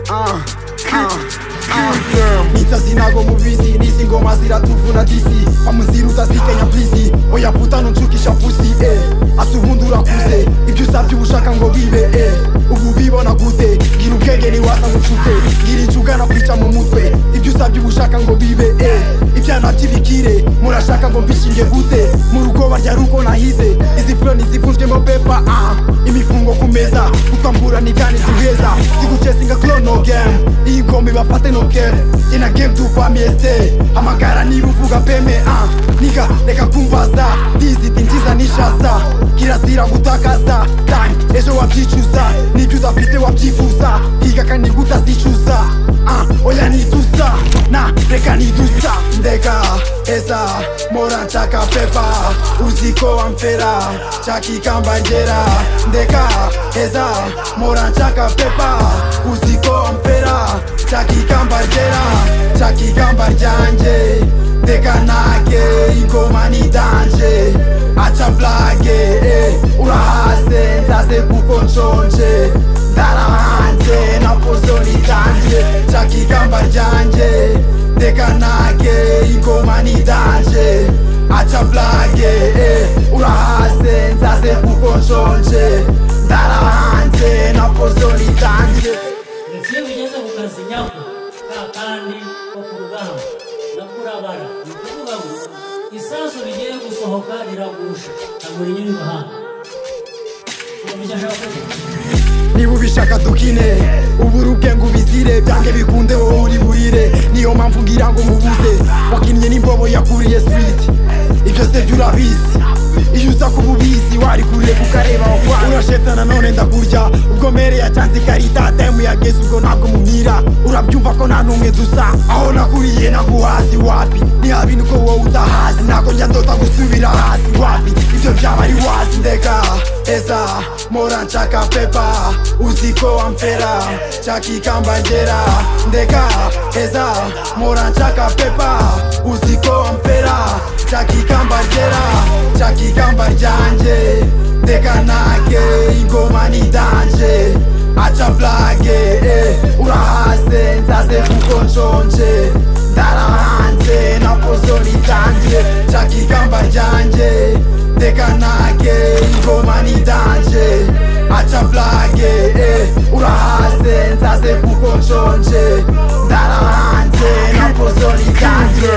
uh. Nitsa sinago mubizi nisi ngoma ziratuvuna disi pamuziruta sikenya plisi oya puta ntuncukisha pusi eh. asubundi urakuze ibyo usabye ubushaka ngo bibe eh. ubu bibona gute gira ubwenge niwasa ngucuke gira injugana kwica mu mutwe ibyo usabye ubushaka ngo bibe eh. ibyana by'ibikire murashaka ngo mbishinge gute mu rugo barya ruko nahize izi furoni zifunzwemo pepa ah. imifungo ku meza utwambura ni gani ziheza zigucesinga klono game iyi ngoma ibafate no game ina game tukwami este amagara niba uvuga peme ah. niga reka kumbaza diziti nziza nishasa kirazira gutakaza time ejo wabyicuza nibyo udafite wabyifuza higa kandi utazicuza ah. oya nidusa na reka nidusa ndeka esa mora nshaka pepa uziko amfera chakikambangera ndeka eza mora nshaka pepa uziko amfera chakikambangera chakikamba ryanje ndeka nake ingoma ni danje acha blage eh, urahase nzaze kuko nshonje ndarahanze napozoni danje chakikamba ryanje ndeka nake ingoma ni danje acha blage eh, urahase nzaze kuko nshonje ndarahanze napozoni danje ndetse iyo bigeze ku kazi nyako ka kandi ko ku rugamba nakurabara ni ukuvuga ngo isasu rigiye gusohoka riragusha agura inyuma imahanga niba ubishaka dukine ubura ubwenge ubizire byange bikunde wowe uri burire niyo mpamvu ngira ngo mubuze wakinnye n'imbobo yakuriye switi ibyo se byo urabizi iyo uza kuba ubizi wari kure kukareba wakwanga urashetana none ndakurya ubwo mere yacanze ikarita temu yageze ubwo ntabwo mumira urabyumva ko nta n'umwe dusa aho nakuriye naguhazi wapi ni habintu ko wowe utahazi ntabwo njya ndota gusubira hasi wapi ibyo byaba ari wazi ndeka eza mora nshaka pepa uziko amfera chakikambangera ndeka eza mora nshaka pepa uziko amfera chakikambangera chakikamba ryanje ndeka nake ingoma ni danje acha blage eh, urahase nzaze kuko nshonje ndarahanze napozoni danje chakikamba ryanje ndeka nake ingoma ni danje acha blage eh, urahase nzaze kuko nshonje ndarahanze napozoni danje